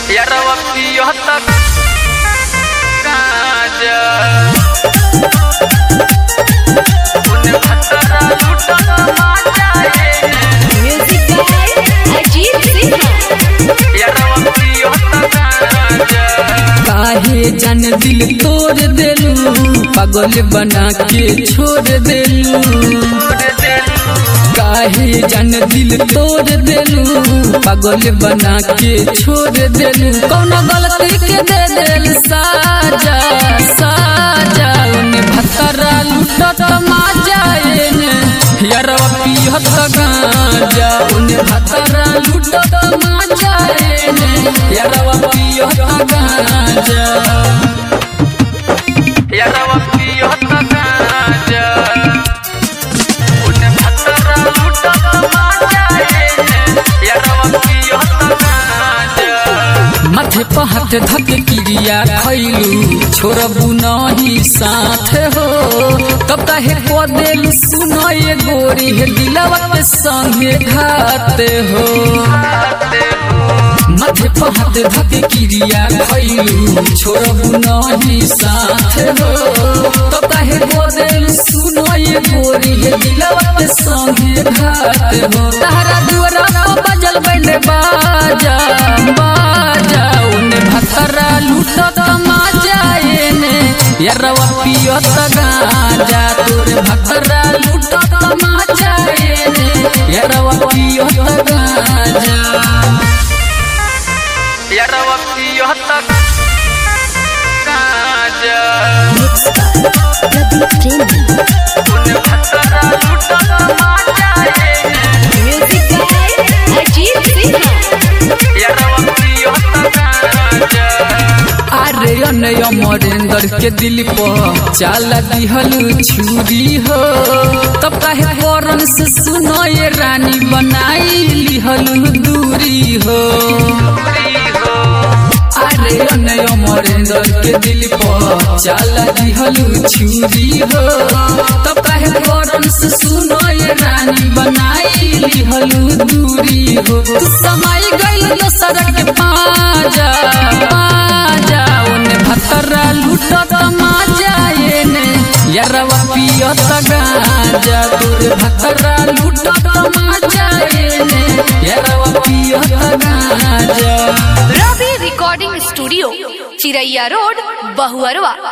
يرى وفي गाजा उन्हें खतरा लूटा माजा Music by Ajit Sinha. यारा वफी गाजा काहे जन दिल तोड़ देलू पागल बना के छोड़ देलू काहे जन दिल तोड़ देलू पागल बना के छोड़ देलू कौन गलती के दे देल साजा साजा उन्हें भतरा लूटत माजा एने यारवा पियत गांजा उन्हें भतरा लूटत माजा एने यारवा पियत गांजा यारा वफी गाजा उन्हें खतरा लूटा माजा यारा वफी गाजा माथे पहाट धक क्रिया खैलू छोड़बू नहीं साथ हो तब काहे को देलू सुनो ये गोरी हे दिलवा के संगे घात हो माथे पहाट धक क्रिया खैलू छोड़बू नहीं साथ हो तब काहे को देलू सुनो ये गोरी हे दिलवा के संगे घात हो तारा दुआरा पर बजल बैले बाजा बाजा उन्हें भतरा लूटत माजा एने यरवा पियत गाजा तोरे भतरा लूटत माजा एने यरवा पियत गाजा यारा वफी गाजा Mixed by Pradeep Premi. उन्हें खतरा लूटा माजा Music by Ajit Sinha. यारा वफी गाजा अरे अनय अमरेंद्र के दिल पर चाल दिहल छुरी हो तब काहे करन से सुनो ये रानी बनाई लिहल दूरी हो अरे अनय अमरेंद्र के दिल पर चाल दिहल छुरी हो तब काहे करन से सुनो ये रानी बनाई लिहल दूरी हो तू समय गइल दोसर के पाजा पाजा ओने भतरा लूटत माजा एने यरवा पियत गाजा तोरे भतरा लूटत माजा एने यरवा पियत गाजा Ravi recording studio Chiraiya road Bahuarwa